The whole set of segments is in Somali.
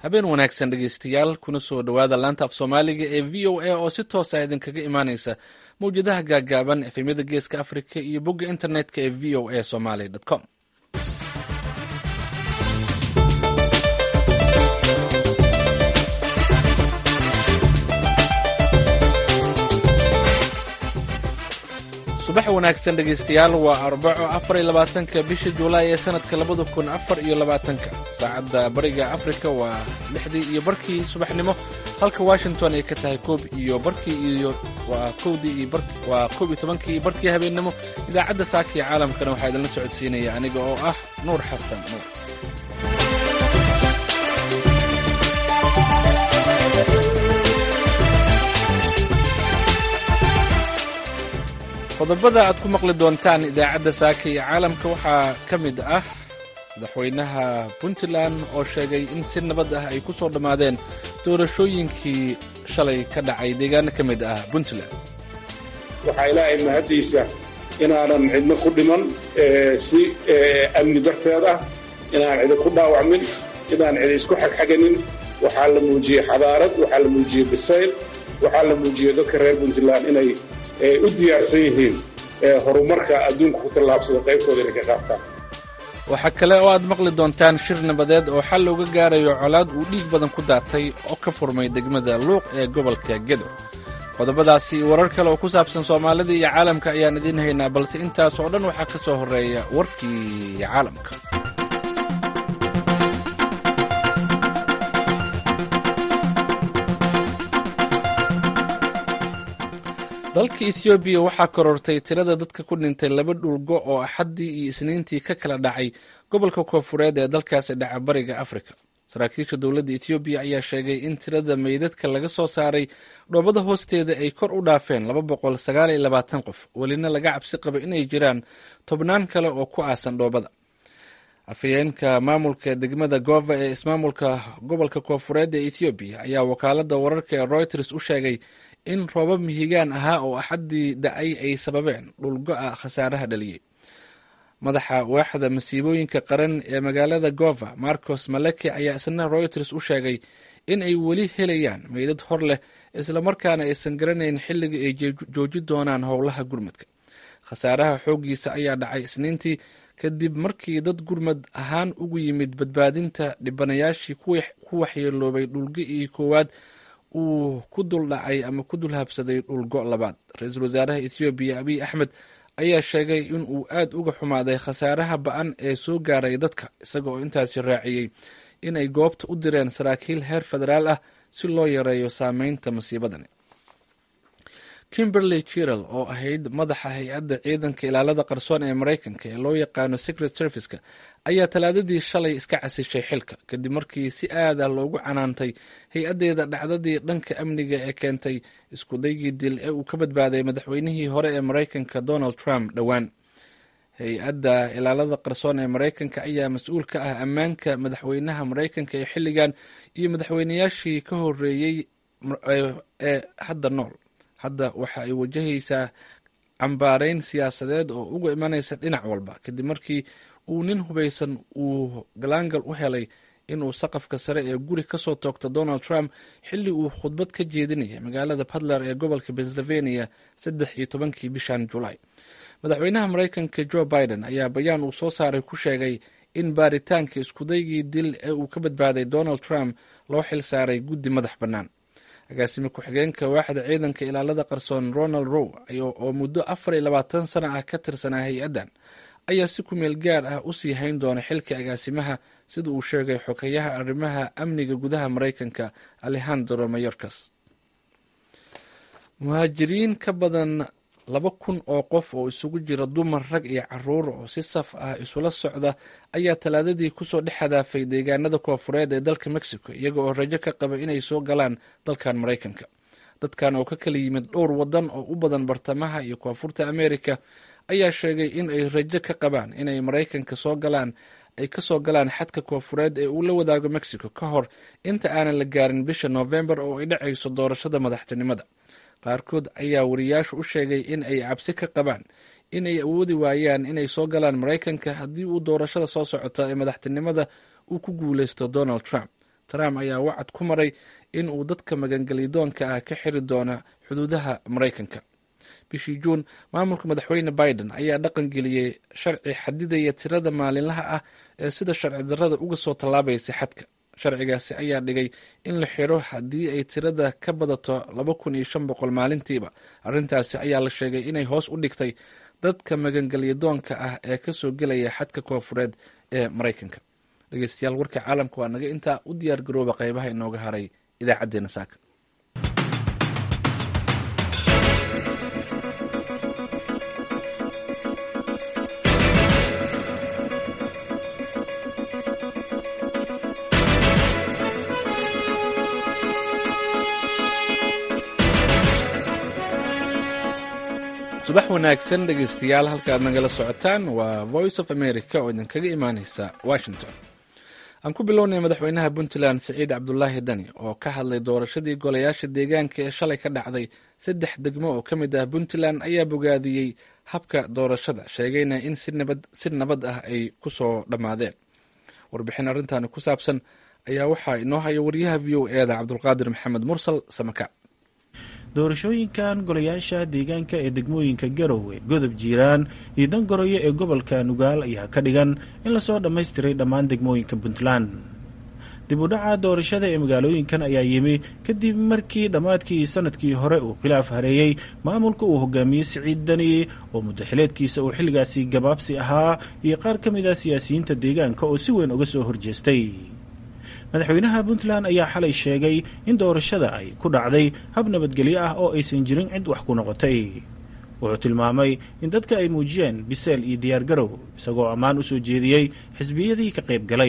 habeen wanaagsan dhegeystayaal kuna soo dhowaada laanta af soomaaliga ee v o a oo si toosa idinkaga imaaneysa mawjadaha gaagaaban efemyada geeska africa iyo bogga internetka ee v o a somaly com subax wanaagsan dhegeystayaal waa arbaco afar iyo labaatanka bisha juulaay ee sanadka labada kun afar iyo labaatanka saacadda bariga afrika waa lixdii iyo barkii subaxnimo halka washington ay ka tahay koob iyo barkii iyo waa kowdii iyo waa koob iyo tobankii iyo barkii habeennimo idaacadda saaka iyo caalamkana waxaa idinla socodsiinaya aniga oo ah nuur xasan nuur qodobada aad ku maqli doontaan idaacadda saaka iyo caalamka waxaa ka mid ah madaxweynaha puntland oo sheegay in si nabad ah ay ku soo dhammaadeen doorashooyinkii shalay ka dhacay deegaano ka mid ah puntland waxaa ilaahay mahaddiisa inaanan cidno ku dhiman si amni darteed ah inaan cidi ku dhaawacmin inaan cidi isku xagxaganin waxaa la muujiyey xadaarad waxaa la muujiyey bisayl waxaa la muujiyey dadka reer puntland inay u diyaarsan yihiin horumarka adduunka ku tallaabsada qaybtooda inay ka qaataan waxaa kale oo aad maqli doontaan shir nabadeed oo xal looga gaarayo colaad uu dhiig badan ku daatay oo ka furmay degmada luuq ee gobolka gedo qodobadaasi iyo warar kale oo ku saabsan soomaalida iyo caalamka ayaan idiin haynaa balse intaas oo dhan waxaa ka soo horreeya warkii caalamka dalka ethoobiya waxaa korortay tirada dadka ku dhintay laba dhulgo oo axaddii iyo isniintii ka kala dhacay gobolka koonfureed ee dalkaasi dhaca bariga afrika saraakiisha dowladda ethoobiya ayaa sheegay in tirada meydadka laga soo saaray dhoobada hoosteeda ay kor u dhaafeen laba boqol sagaal iyo labaatan qof welina laga cabsi qaba inay jiraan tobnaan kale oo ku aasan dhoobada afhayeenka maamulka degmada gova ee ismaamulka gobolka koonfureed ee ethoobiya ayaa wakaalada wararka ee reuters u sheegay in roobab mihigaan ahaa oo axaddii da-ay ay sababeen dhulgo-a khasaaraha dhaliyey madaxa waaxda masiibooyinka qaran ee magaalada gova marcos maleke ayaa isna reuters u sheegay in ay weli helayaan meydad hor leh islamarkaana aysan garanayn xilliga ay jooji doonaan howlaha gurmadka khasaaraha xooggiisa ayaa dhacay isniintii kadib markii dad gurmad ahaan ugu yimid badbaadinta dhibanayaashii ku waxyeeloobay dhulgi-ii koowaad uu ku dul dhacay ama ku dul habsaday dhulgo labaad ra-iisul wasaaraha ethoobiya abiy axmed ayaa sheegay in uu aad uga xumaaday khasaaraha ba-an ee soo gaaray dadka isaga oo intaasi raaciyey inay goobta u direen saraakiil heer federaal ah si loo yareeyo saameynta masiibadani kimberley jiral oo ahayd madaxa hay-adda ciidanka ilaalada qarsoon ee maraykanka ee loo yaqaano secret serviceka ayaa talaadadii shalay iska casishay xilka kadib markii si aad ah loogu canaantay hay-addeeda dhacdadii dhanka amniga ee keentay iskudaygii dil ee uu ka badbaaday madaxweynihii hore ee maraykanka donald trump dhowaan hay-adda ilaalada qarsoon ee maraykanka ayaa mas-uul ka ah ammaanka madaxweynaha maraykanka ee xilligan iyo madaxweynayaashii ka horeeyey ee hadda nool hadda waxa ay wajahaysaa cambaareyn siyaasadeed oo uga imanaysa dhinac walba kadib markii uu nin hubaysan uu galaangal u helay inuu saqafka sare ee guri kasoo toogto donald trump xilli uu khudbad ka jeedinayay magaalada puntland ee gobolka pennsylvania saddex iyo tobankii bishan julaay madaxweynaha maraykanka joe biden ayaa bayaan uu soo saaray ku sheegay in baaritaanka iskudaygii dil ee uu ka badbaaday donald trump loo xil saaray guddi madax bannaan agaasime ku-xigeenka waaxda ciidanka ilaalada qarsoon ronald row oo muddo afar iyo labaatan sana ah ka tirsanaa hay-addan ayaa si kumeel gaar ah u sii hayn doona xilka agaasimaha sida uu sheegay xogeyaha arrimaha amniga gudaha maraykanka alejandro mayorkas muhaajiriin ka badan laba kun oo qof oo isugu jira dumar rag iyo caruur oo si saf ah isula socda ayaa talaadadii kusoo dhex hadaafay deegaanada koofureed ee dalka mexico iyaga oo rajo ka qaba inay soo galaan dalkan maraykanka dadkan oo ka kala yimid dhowr wadan oo u badan bartamaha iyo koonfurta america ayaa sheegay in ay rajo ka qabaan inay maraykanka soo galaan ay kasoo galaan xadka koofureed ee uu la wadaago mexico ka hor inta aanan la gaarin bisha novembar oo ay dhacayso doorashada madaxtinimada qaarkood ayaa wariyaashu u sheegay in ay cabsi ka qabaan inay awoodi waayaan inay soo galaan maraykanka haddii uu doorashada soo socota ee madaxtinimada uu ku guuleysto donald trump trump ayaa wacad ku maray in uu dadka magangelyadoonka ah ka xiri doona xuduudaha maraykanka bishii juun maamulka madaxweyne biden ayaa dhaqan geliyey sharci xadidaya tirada maalinlaha ah ee sida sharci darrada uga soo tallaabaysa xadka sharcigaasi ayaa dhigay in la xiro haddii ay tirada ka badato laba kun iyo shan boqol maalintiiba arrintaasi ayaa la sheegay inay hoos u dhigtay dadka magangelyadoonka ah ee kasoo gelaya xadka koofureed ee maraykanka dhegeystayaal warka caalamka waa naga intaa u diyaar garooba qeybaha inooga haray idaacadeena saaka subax wanaagsan dhegeystayaal halkaad nagala socotaan waa voice of america oo idinkaga imaaneysa washington aan ku bilownay madaxweynaha puntland siciid cabdulaahi dani oo ka hadlay doorashadii golayaasha deegaanka ee shalay ka dhacday saddex degmo oo ka mid ah puntland ayaa bogaadiyey habka doorashada sheegayna in si nabad ah ay ku soo dhammaadeen warbixin arrintaani ku saabsan ayaa waxaa inoo haya wariyaha v o eda cabdulqaadir maxamed mursal samaka doorashooyinkan golayaasha deegaanka ee degmooyinka garowe godob jiiraan iyo dangoroyo ee gobolka nugaal ayaa ka dhigan in lasoo dhammaystiray dhammaan degmooyinka puntland dib u dhaca doorashada ee magaalooyinkan ayaa yimi kadib markii dhammaadkii sanadkii hore uu khilaaf hareeyey maamulka uu hogaamiyey siciid dani oo muddaxileedkiisa uu xilligaasi gabaabsi ahaa iyo qaar ka mid ah siyaasiyiinta deegaanka oo si weyn uga soo horjeestay madaxweynaha puntland ayaa xalay sheegay in doorashada ay ku dhacday hab nabadgelyo ah oo aysan jirin cid wax ku noqotay wuxuu tilmaamay in dadka ay muujiyeen biseel iyo diyaargarow isagoo ammaan u soo jeediyey xisbiyadii ka qayb galay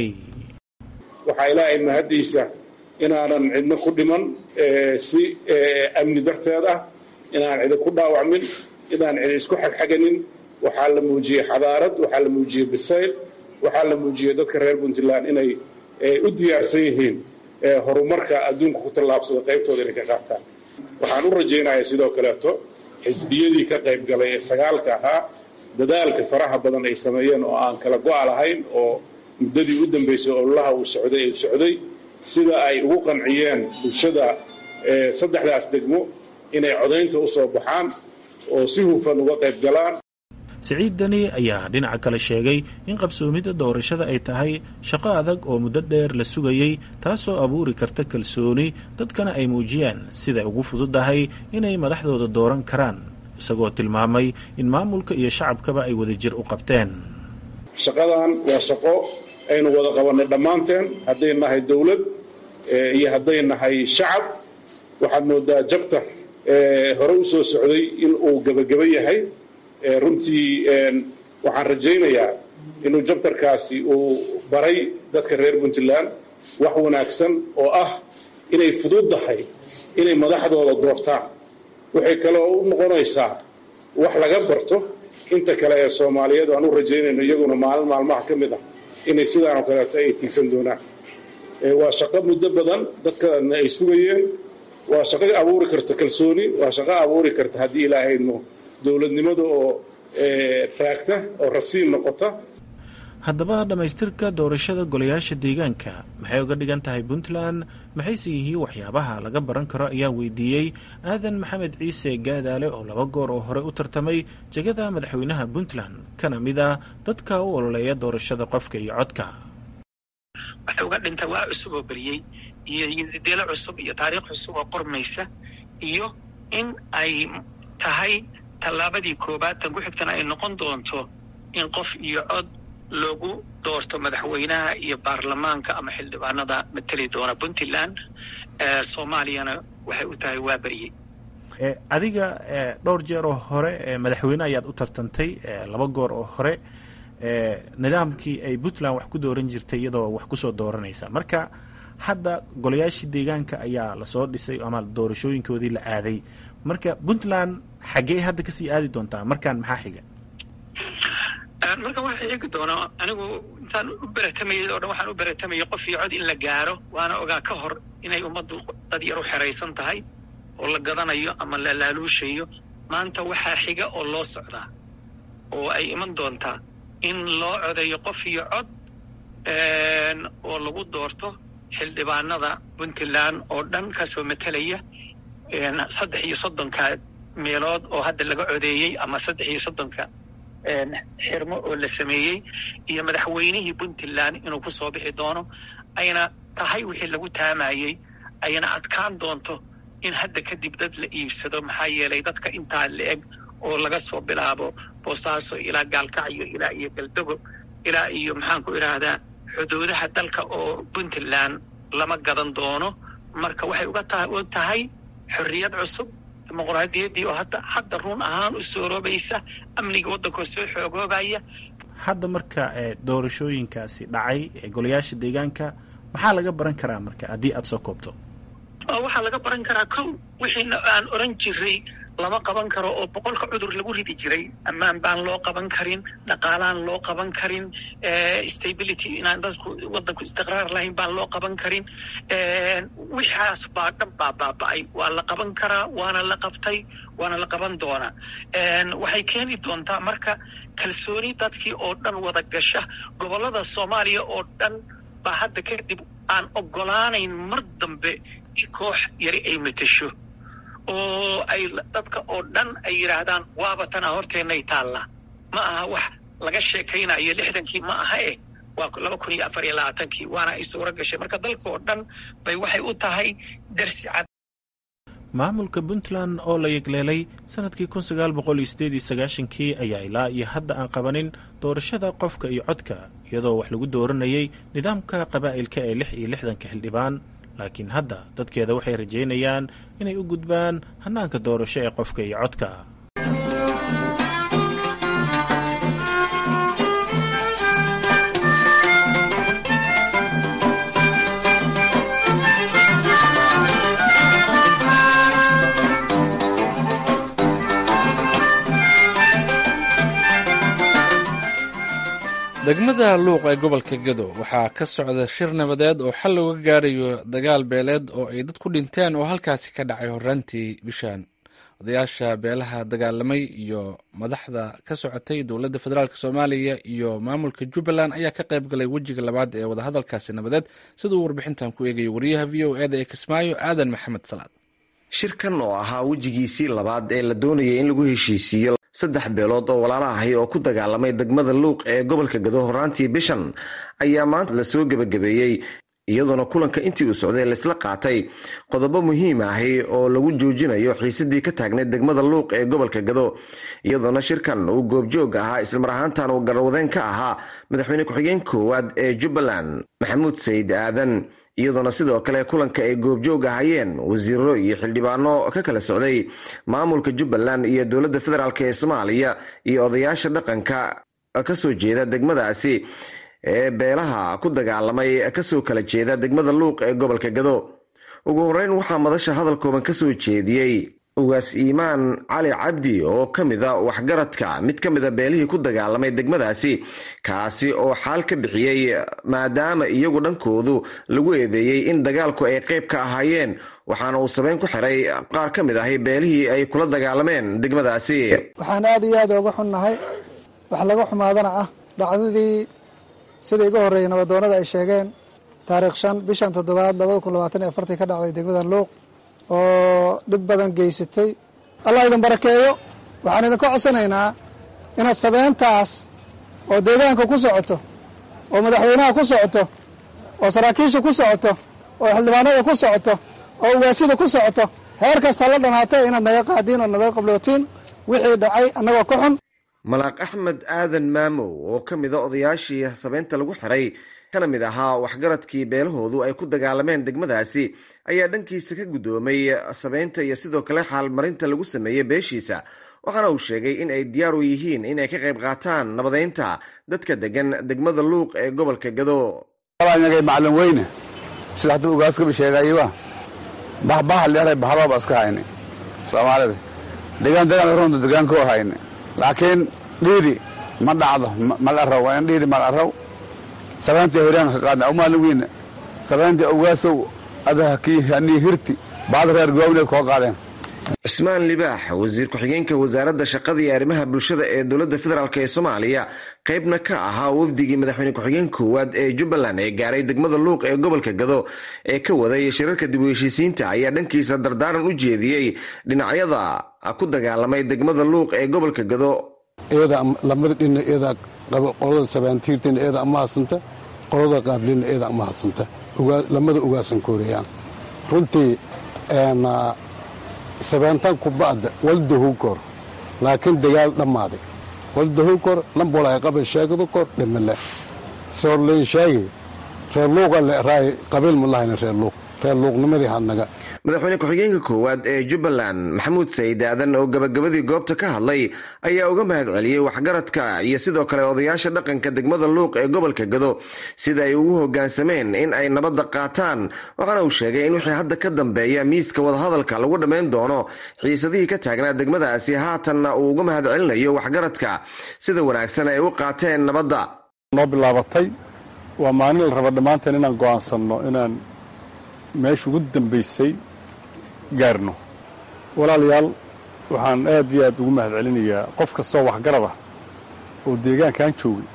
waxaa ilaahay mahaddiisa inaanan cidno ku dhiman si amni darteed ah inaan cidi ku dhaawacmin inaan cidi isku xagxaganin waxaa la muujiyey xadaarad waxaa la muujiyey bisayl waxaa la muujiyey dadka reer puntland inay u diyaarsan yihiin horumarka adduunka ku tallaabsada qaybtooda inay ka qaataan waxaan u rajaynayaa sidoo kaleeto xisbiyadii ka qayb galay ee sagaalka ahaa dadaalka faraha badan ay sameeyeen oo aan kala go-a lahayn oo muddadii u dambaysay ololaha uu socday uu socday sida ay ugu qanciyeen bulshada saddexdaas degmo inay codaynta u soo baxaan oo si hufan uga qayb galaan siciid dani ayaa dhinaca kale sheegay in qabsoomidda doorashada ay tahay shaqo adag oo muddo dheer la sugayey taasoo abuuri karta kalsooni dadkana ay muujiyaan siday ugu fududahay inay madaxdooda dooran karaan isagoo tilmaamay in maamulka iyo shacabkaba ay wadajir u qabteen shaqadan waa shaqo aynu wada qabannay dhammaanteen hadday nahay dowlad iyo hadday nahay shacab waxaad moodaa jabtar hore u soo socday in uu gebageba yahay runtii waxaan rajaynayaa inuu jabtarkaasi uu baray dadka reer puntland wax wanaagsan oo ah inay fududdahay inay madaxdooda doortaan waxay kaloo u noqonaysaa wax laga barto inta kale ee soomaaliyeed aan u rajaynayno iyaguna maalin maalmaha ka mid ah inay sidaanoo kaleeto ay tiigsan doonaan waa shaqo muddo badan dadkana ay sugayeen waa shaqo abuuri karta kalsooni waa shaqo abuuri karta haddii ilaahayno dowladnimada oo raagta oo rasiin noqota haddaba dhammaystirka doorashada golayaasha deegaanka maxay uga dhigan tahay puntland maxayse yihiin waxyaabaha laga baran karo ayaa weydiiyey aadan maxamed ciise gaadaale oo laba goor oo hore u tartamay jegada madaxweynaha puntland kana mid ah dadka u ololeeya doorashada qofka iyo codka waxay uga dhinta waa cusub oo beriyey iyo deelo cusub iyo taariikh cusub oo qormaysa iyo in ay tahay tallaabadii koobaad tan ku xigtana ay noqon doonto in qof iyo cod loogu doorto madaxweynaha iyo baarlamaanka ama xildhibaanada mateli doona puntland soomaaliyana waxay u tahay waa beryey adiga dhowr jeer oo hore madaxweyne ayaad u tartantay laba goor oo hore nidaamkii ay puntland wax ku dooran jirtay iyadoo wax kusoo dooranaysa marka hadda golayaashii deegaanka ayaa lasoo dhisay ama doorashooyinkoodii la aaday marka puntland xaggee hadda kasii aadi doontaa markaan maxaa xiga markan waxaa xigi doonaa anigu intaan u beratamayay oo dhan waxaan u beratamayay qof iyo cod in la gaaro waana ogaa ka hor inay ummaddu dad yar u xeraysan tahay oo la gadanayo ama la laaluushayo maanta waxaa xiga oo loo socdaa oo ay iman doontaa in loo codeeyo qof iyo cod oo lagu doorto xildhibaanada puntland oo dhan kasoo matelaya saddex iyo soddonka meelood oo hadda laga codeeyey ama saddex iyo soddonka xirmo oo la sameeyey iyo madaxweynihii puntland inuu ku soo bixi doono ayna tahay wixii lagu taamayey ayna adkaan doonto in hadda kadib dad la iibsado maxaa yeelay dadka intaa la eg oo laga soo bilaabo boosaaso ilaa gaalkacyo ilaa iyo galdogo ilaa iyo maxaan ku idhaahdaa xuduudaha dalka oo puntland lama gadan doono marka waxay uga tahay xorriyad cusub dimuqraadiyaddii oo hadda hadda run ahaan u sooroobaysa amniga waddankoo soo xoogoobaya hadda marka doorashooyinkaasi dhacay ee golayaasha deegaanka maxaa laga baran karaa marka haddii aada soo koobto waxaa laga baran karaa kow wixiina aan oran jiray lama qaban karo oo boqolka cudur lagu ridi jiray ammaan baan loo qaban karin dhaqaalaan loo qaban karin stability inaan dadku waddanku istiqraar lahayn baan loo qaban karin wixaas baa dhan baa baaba'ay waa la qaban karaa waana la qabtay waana la qaban doonaa waxay keeni doontaa marka kalsooni dadkii oo dhan wada gasha gobollada soomaaliya oo dhan baa hadda kadib aan oggolaanayn mar dambe in koox yari ay matasho oo ay dadka oo dhan ay yidhaahdaan waaba tana horteennay taalla ma aha wax laga sheekaynayo lixdankii ma aha eh waa laba kun iyo afar iyo labaatankii waana ay suuro gashay marka dalka oo dhan bay waxay u tahay darsi cad maamulka puntland oo la yegleelay sanadkii kun sagaal boqol iyo sideed iyo sagaashankii ayaa ilaa iyo hadda aan qabanin doorashada qofka iyo codka iyadoo wax lagu dooranayay nidaamka qabaa'ilka ee lix iyo lixdanka xildhibaan laakiin hadda dadkeeda waxay rajaynayaan inay u gudbaan hannaanka doorasho ee qofka iyo codka degmada luuq ee gobolka gedo waxaa ka socda shir nabadeed oo xal looga gaarayo dagaal beeleed oo ay dad ku dhinteen oo halkaasi ka dhacay horraantii bishaan odayaasha beelaha dagaalamay iyo madaxda ka socotay dowladda federaalk soomaaliya iyo maamulka jubbaland ayaa ka qayb galay wejiga labaad ee wadahadalkaasi nabadeed siduu warbixintan ku eegayay wariyaha v o eda ee kismaayo aadan maxamed salaad shirkan oo ahaa wejigiisii labaad ee la doonayay in lagu heshiisiiyo saddex beelood oo walaala ahay oo ku dagaalamay degmada luuq ee gobolka gado horaantii bishan ayaa maanta lasoo gebagabeeyey iyadoona kulanka intii uu socday laysla qaatay qodobo muhiim ahi oo lagu joojinayo xiisadii ka taagnayd degmada luuq ee gobolka gado iyadoona shirkan uu goobjoog ahaa ismar ahaantan uu garwadeen ka ahaa madaxweyne ku-xigeen koowaad ee jubbaland maxamuud sayid aadan iyadoona sidoo kale kulanka ay goobjoog ahayeen wasiiro iyo xildhibaano ka kala socday maamulka jubbaland iyo dowladda federaalk ee soomaaliya iyo odayaasha dhaqanka kasoo jeeda degmadaasi ee beelaha ku dagaalamay kasoo kala jeeda degmada luuq ee gobolka gado ugu horeyn waxaa madasha hadal kooban kasoo jeediyey ugaas iimaan cali cabdi oo ka mida waxgaradka mid ka mida beelihii ku dagaalamay degmadaasi kaasi oo xaal ka bixiyey maadaama iyagu dhankoodu lagu eedeeyey in dagaalku ay qayb ka ahaayeen waxaana uu sabeyn ku xiray qaar ka mid ahi beelihii ay kula dagaalameen degmadaasi waxaan aada iyo aada uga xunnahay wax laga xumaadana ah dhacdadii sida iga horreeyay nabadoonada ay sheegeen taariikh shan bishan toddobaad labada kun labaatan iyo afartii ka dhacday degmada luuq oo dhib badan geysatay allah idin barakeeyo waxaan idinka codsanaynaa inaad sabeyntaas oo deegaanka ku socoto oo madaxweynaha ku socoto oo saraakiisha ku socoto oo xildhibaanada ku socoto oo ugaasida ku socoto heer kasta la dhanaatay inaad naga qaadiin oo naga qablootiin wixii dhacay annagoo ka xun malaaq axmed aadan maamow oo ka mida odayaashii sabeynta lagu xiray kana mid ahaa waxgaradkii beelahoodu ay ku dagaalameen degmadaasi ayaa dhankiisa ka guddoomay sabeynta iyo sidoo kale xaalmarinta lagu sameeyey beeshiisa waxaana uu sheegay in ay diyaar u yihiin inay ka qayb qaataan nabadeynta dadka degan degmada luuq ee gobolka gado nagay macalin weyne sida hadduu ugaaskaba sheegayba bahbaha leeray bahalooba iska hayne soomaalida degaan degaan runta degaankoo hayne laakiin dhiidi ma dhacdo mal araw waa in dhiidi mal araw sabeyntii hiraan ka qaadna umaalin weyne sabeyntii ugaasow adaha kii hanii hirti baad reer goobneed koo qaadeen cismaan libaax wasiir ku-xigeenka wasaaradda shaqada iyo arrimaha bulshada ee dowladda federaalk ee soomaaliya qaybna ka ahaa wafdigii madaxweyne ku-xigeen koowaad ee jubbaland ee gaaray degmada luuq ee gobolka gado ee ka waday shirarka dib u heshiisiinta ayaa dhankiisa dardaaran u jeediyey dhinacyada ku dagaalamay degmada luuq ee gobolka gado lamada dhina eeda qolada sabaantiirtina eeda ama hadsanta qolada qaablina eeda ama hadsanta lamada ugaasan kooreyaan runtii sabaantan kuba'da waldahu kor laakiin dagaal dhammaaday waldahu kor lambolay qaba sheegadu kor dhimale soorleyn sheegi reer luuqa le raay qabiil ma lahayna reer luuq reer luuqnimadii hadnaga madaxweyne ku-xigeenka koowaad ee jubbaland maxamuud sayid aadan oo gabagabadii goobta ka hadlay ayaa uga mahad celiyey waxgaradka iyo sidoo kale odayaasha dhaqanka degmada luuq ee gobolka gado sida ay ugu hogaansameen in ay nabadda qaataan waxaana uu sheegay in wixii hadda ka dambeeya miiska wadahadalka lagu dhammayn doono xiisadihii ka taagnaa degmadaasi haatanna uu uga mahad celinayo waxgaradka sida wanaagsan ay u qaateen nabadda noo bilaabatay waa maalin la raba dhammaanteen inaan go'aansanno inaan meesha ugu dambaysay gaarno walaalayaal waxaan aad iyo aad ugu mahad celinayaa qof kastoo waxgarad ah oo deegaankan joogay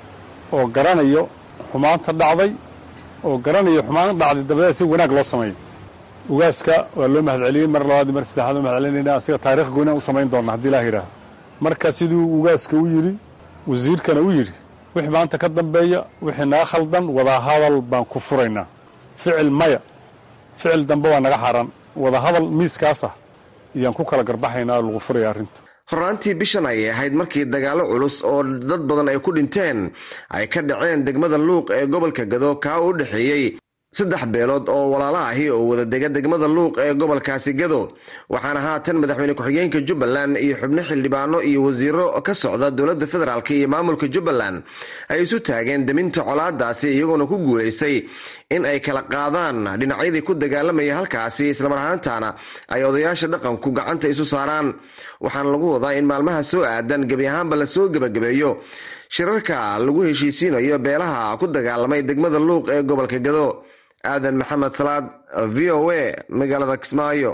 oo garanayo xumaanta dhacday oo garanayo xumaan dhacday dabadeed si wanaag loo sameeyo ugaaska waa loo mahad celiyey mar labaad mar saddexaad oo mahad celinayna asiga taarikh goynaan u samayn doonna haddii ilaah yidhaahdo marka siduu ugaaska u yidhi wasiirkana u yidhi wixii maanta ka dambeeya wixii naga khaldan wadahadal baan ku furaynaa ficil maya ficil dambe waa naga xaaraan wadahadal miiskaas ah ayaan ku kala garbaxaynaa oo lagu furaya arrinta horaantii bishan ayay ahayd markii dagaallo culus oo dad badan ay ku dhinteen ay ka dhaceen degmada luuq ee gobolka gado kaa u dhexeeyey saddex beelood oo walaalo ahi oo wada dega degmada luuq ee gobolkaasi gado waxaana haatan madaxweyne ku-xigeenka jubbaland iyo xubno xildhibaano iyo wasiiro ka socda dowladda federaalk iyo maamulka jubbaland ay isu taageen deminta colaadaasi iyagoona ku guulaystay in ay kala qaadaan dhinacyadii ku dagaalamaya halkaasi islamar ahaantaana ay odayaasha dhaqanku gacanta isu saaraan waxaana lagu wadaa in maalmaha soo aadan gebi ahaanba lasoo gebagabeeyo shirarka lagu heshiisiinayo beelaha ku dagaalamay degmada luuq ee gobolka gado aadan maxamed salaad v o a magaalada kismaayo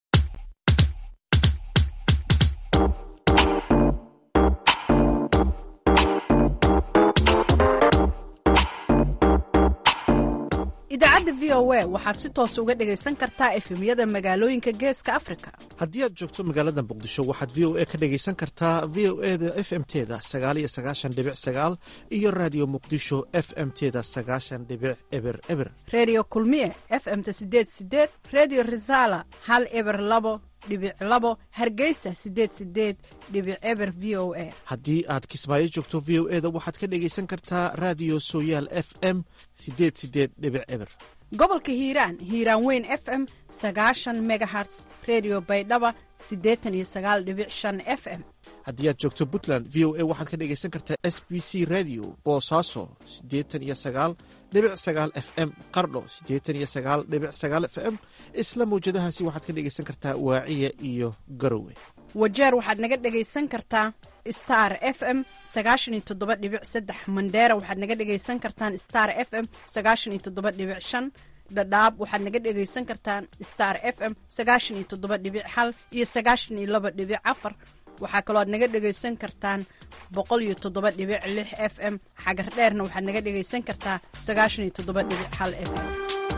idaacadda v o a waxaad si toos uga dhegaysan kartaa efemyada magaalooyinka geeska afrika haddii aad joogto magaalada muqdisho waxaad v o a ka dhegaysan kartaa v o e da f m teda sagaaliyo sagaashan dhibic sagaal iyo raadiyo muqdisho f m teda sagaashan dhibic eber eber reediyo kulmiye f m-ta sideed sideed reediyo risaala hal eber labo dhibic labo hargeysa sideed sideed dhibic eber v o a haddii aad kismaayo joogto v o e da waxaad ka dhegaysan kartaa raadiyo sooyaal f m sideed sideed dhibic eber gobolka hiiraan hiiraan weyn f m sagaashan megaherts redio baydhaba siddeetan iyo sagaal dhibic shan f m haddii aad joogto puntland v o a waxaad ka dhegaysan kartaa s b c radio boosaaso siddeetan iyo sagaal dhibic sagaal f m qardho siddeetan iyo sagaal dhibic sagaal f m isla mawjadahaasi waxaad ka dhegaysan kartaa waaciya iyo garowe wajeer waxaad naga dhegaysan kartaa star f m sagaashan iyo toddoba dhibic saddex mandheera waxaad naga dhegaysan kartaan star f m sagaashan iyo toddoba dhibic shan dhadhaab waxaad naga dhegaysan kartaan star f m sagaashan iyo toddoba dhibic hal iyo sagaashan iyo laba dhibic afar waxaa kaloo aad naga dhegaysan kartaan boqol iyo toddoba dhibic lix f m xagar dheerna waxaad naga dhegaysan kartaa sagaashan iyo toddoba dhibic hal f m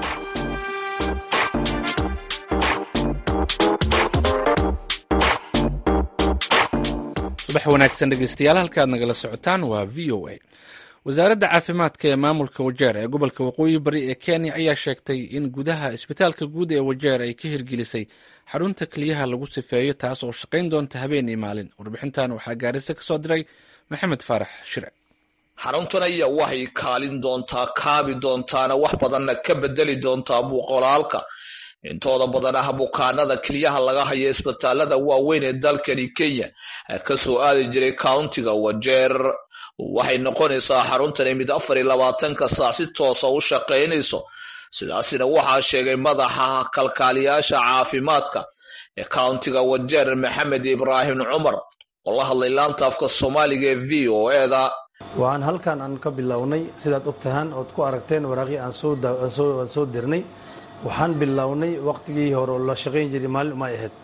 subax wanaagsan dhegeystayaal halkaad nagala socotaan waa v o a wasaaradda caafimaadka ee maamulka wajeer ee gobolka waqooyi bari ee kenya ayaa sheegtay in gudaha isbitaalka guud ee wajeer ay ka hirgelisay xarunta keliyaha lagu sifeeyo taas oo shaqayn doonta habeen iyo maalin warbixintan waxaa gaarisa ka soo diray maxamed faarax shire xaruntan ayaa waxay kaalin doontaa kaabi doontaana wax badanna ka bedeli doontaa muuqolaalka intooda badan ah bukaanada keliyaha laga hayo isbitaalada waaweyn ee dalkani kenya ka soo aadi jiray countiga wajeer waxay noqonaysaa xaruntani mid afar iyo labaatanka saac si toosa u shaqaynayso sidaasina waxaa sheegay madaxa kalkaaliyaasha caafimaadka ee countiga wajeer maxamed ibraahim cumar oo la hadlay laanta afka soomaaliga ee v o eda waxaan halkan aan ka bilownay sidaad ogtahaan ood ku aragteen waraaqii aan soo dirnay waxaan bilownay waqtigii hore oo la shaqayn jiray maalin umay ahayd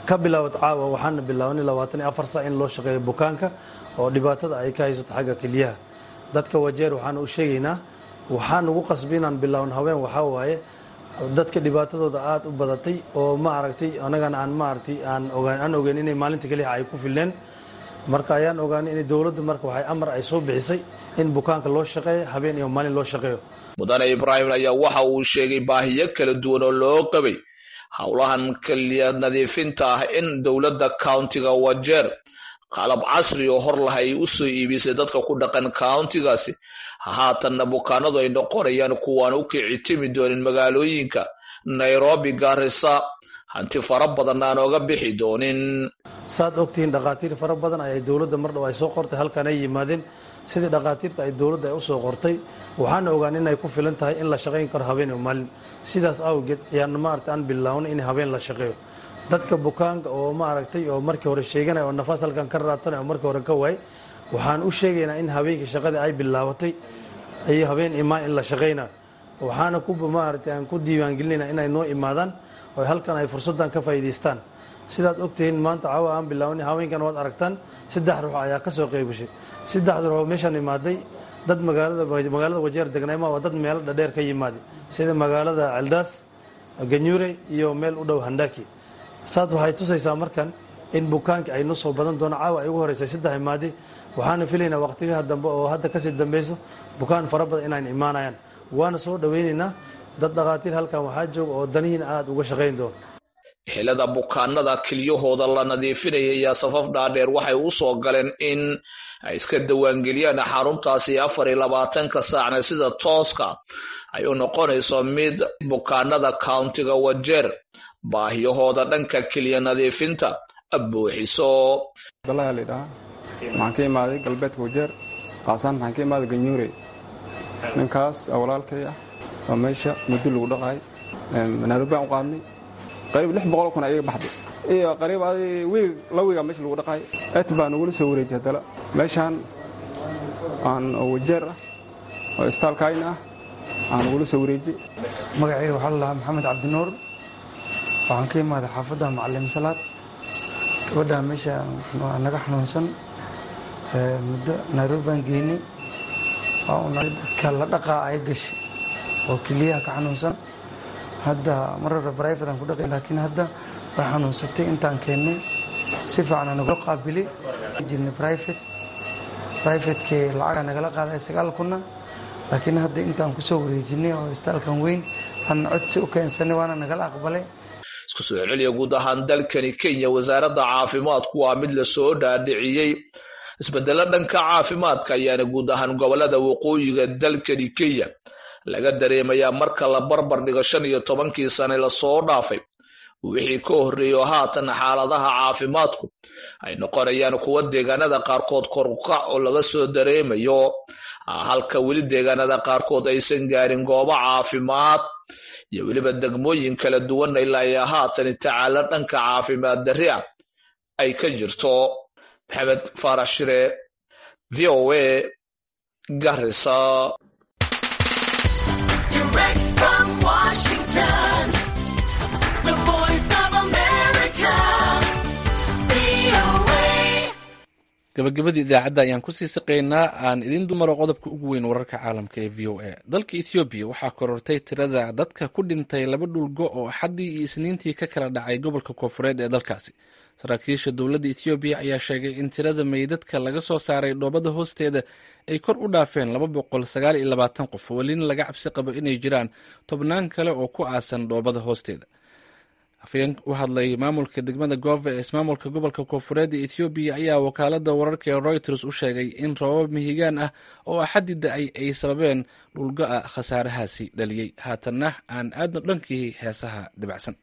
ka bilaawad caawa waxaana bilaawnay labaatan iyo afar sac in loo shaqeeyo bukaanka oo dhibaatada ay ka haysato xagga kelyaha dadka wajeer waxaana u sheegaynaa waxaan ugu qasbi inaan bilaawno haween waxaa waaye dadka dhibaatadooda aada u badatay oo ma aragtay anagana aan maaragtay aan ogaan aan ogeyn inay maalinta keliya ay ku filleen marka ayaan ogaanay in dowladdu marka waxay amar ay soo bixisay in bukaanka loo shaqeeyo habeen iyo maalin loo shaqeeyo mudane ibraahim ayaa waxa uu sheegay baahiyo kala duwan oo loo qabay howlahan keliya nadiifinta ah in dowladda countiga wajeer qalab casri oo hor lah ay u soo iibisay dadka ku dhaqan countigaasi haatanna bukaanadu ay noqonayaan kuwaan u kici timi doonin magaalooyinka nairobi garisa hanti fara badan aan oga bixi doonin saad ogtihiin dhakhaatiir fara badan ayay dowladda mar dhow ay soo qortay halkan ay yimaadeen sidii dhakhaatiirta ay dowladda ay u soo qortay waxaana ogaan inay ku filan tahay in la shaqayn karo habeen iyo maalin sidaas awgeed ayaan maaragtay aan bilawnay in habeen la shaqeeyo dadka bukaanka oo maaragtay oo markii hore sheeganaya oo nafaas halkan ka raadsanaya oo markii hore ka waayay waxaan u sheegaynaa in habeenkii shaqadii ay bilaabatay iyo habeen imaan in la shaqaynayo waxaana ku maaragtay aan ku diiwaangelinayna inay noo imaadaan oo halkan ay fursaddan ka faa'iidaystaan sidaad ogtihiin maanta caawa aan bilawnay haweenkan waad aragtaan saddex ruux ayaa ka soo qeybgashay saddexda ruux oo meeshaan imaaday dad magaalada magaalada wajeer degnayma waa dad meelo dhadheer ka yimaaday sida magaalada celdaas ganyure iyo meel u dhow handaki saad waxay tusaysaa markan in bukaanka ay noo soo badan doono caawa ay ugu horeysay saddex imaadi waxaana filaynaa waqtiyaha dambe oo hadda kasii dambeyso bukaan fara badan inaan imaanayaan waana soo dhoweynaynaa dad dhakhaatiir halkan waxaa jooga oo danihiina aada uga shaqayn doono ehelada bukaanada kelyahooda la nadiifinaya ayaa safaf dhaadheer waxay u soo galeen in ay iska dawaangeliyaan xaruntaasi afar iyo labaatanka saacna sida tooska ay u noqonayso mid bukaanada countiga wajeer baahiyahooda dhanka keliya nadiifinta buuxiso abdalaha laydhahaa waxaan ka imaaday galbeedka wajeer qaasaan waxaan ka imaaday ganyuure ninkaas walaalkay ah oo meesha muddo lagu dhaqaay nairobi aan u qaadnay qariib lix boqol kun ayaga baxday iyo qariib wiig la wiiga meesha lagu dhaqaay et baa nagula soo wareejiyay haddana meeshaan aan oo wajeer ah oo istaalkaayna ah aan nagula soo wareejiyey magacayga waxaa lalahaa maxamed cabdinuur waxaan ka imaaday xaafadda macallim salaad gabadhaa meesha naga xanuunsan muddo nairobi baan geynay dadka la dhaqaa ay gashay oo keliyaha ka xanuunsan hadda mar hore brifate aan ku dhaqay laakiin hadda way xanuunsatay intaan keennay si fiican aan nagula qaabili jirnay brifate brifatekee lacagaa nagala qaaday sagaal kunna laakiin hadda intaan kusoo wareejinay oo istaalkan weyn aan codsi u keensanay waana nagala aqbalay isku soo celiya guud ahaan dalkani kenya wasaaradda caafimaadku waa mid lasoo dhaadhiciyey isbedelo dhanka caafimaadka ayaana guud ahaan gobolada waqooyiga dalkani kenya laga dareemayaa marka la barbar dhigo shan iyo tobankii sane lasoo dhaafay wixii ka horreeyo haatan xaaladaha caafimaadku ay noqonayaan kuwa deegaanada qaarkood korukac oo laga soo dareemayo halka weli deegaanada qaarkood aysan gaarin goobo caafimaad iyo weliba degmooyin kala duwan ilaa iyo haatan tacaalo dhanka caafimaad darri ah ay ka jirto maxamed faarax shire v o a garisa gabagabadii idaacadda ayaan kusii saqaynaa aan idiin dumaro qodobka ugu weyn wararka caalamka ee v o a dalka ethoobiya waxaa korortay tirada dadka ku dhintay laba dhulgo oo axaddii iyo isniintii ka kala dhacay gobolka koofureed ee dalkaasi saraakiisha dowladda ethoobiya ayaa sheegay in tirada meydadka laga soo saaray dhoobada hoosteeda ay kor u dhaafeen laba boqol sagaal iyo labaatan qof welina laga cabsi qabo inay jiraan tobnaan kale oo ku aasan dhoobada hoosteeda afayeen u hadlay maamulka degmada gove ee ismaamulka gobolka koofureed ee ethoobiya ayaa wakaalada wararka ee reuters u sheegay in roobab mihigaan ah oo axaddi da-ay ay sababeen dhulgo-a khasaarahaasi dhaliyey haatanna aan aadno dhankii heesaha dibacsan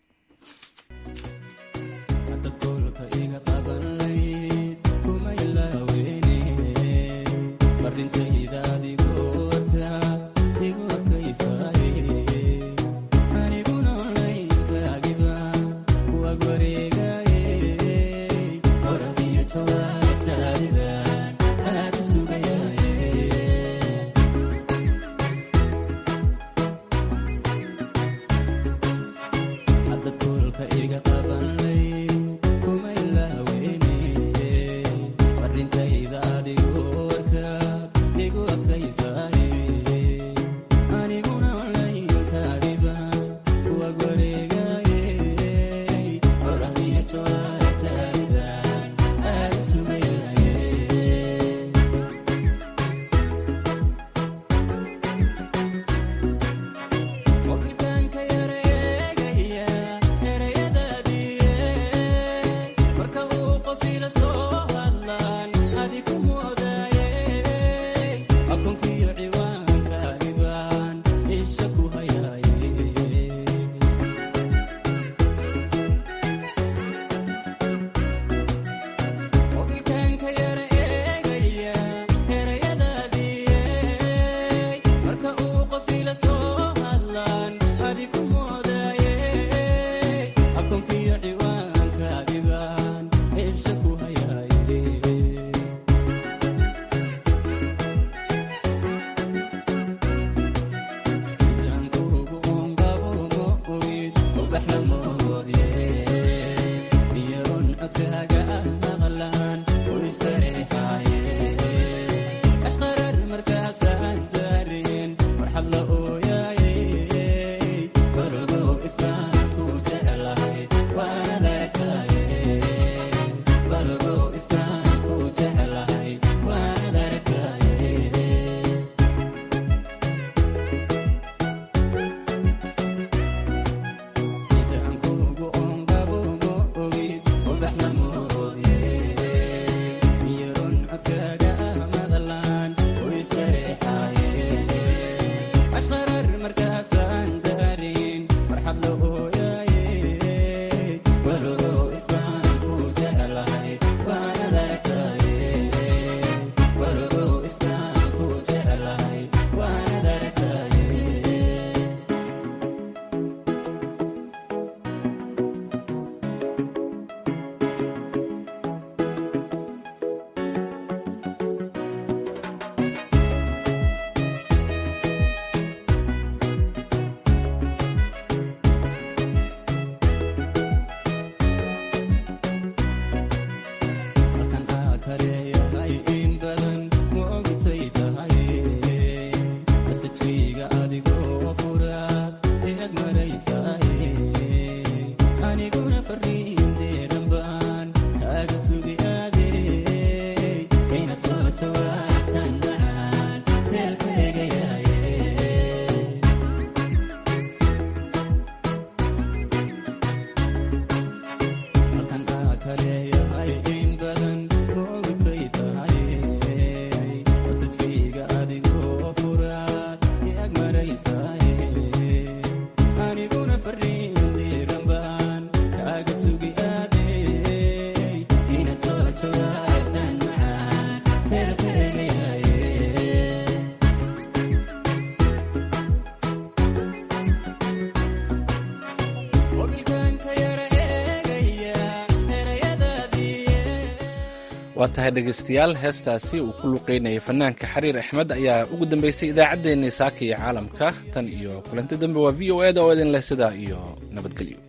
waa tahay dhegaystayaal heestaasi uu ku luqeynayay fanaanka xariir axmed ayaa ugu dambeysay idaacaddeenii saaka iyo caalamka tan iyo kulanti dambe waa v o eda oo idin leh sidaa iyo nabadgelyo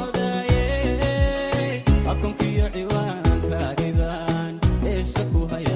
akonkiyo ciwaankaagibaan eesha ku haya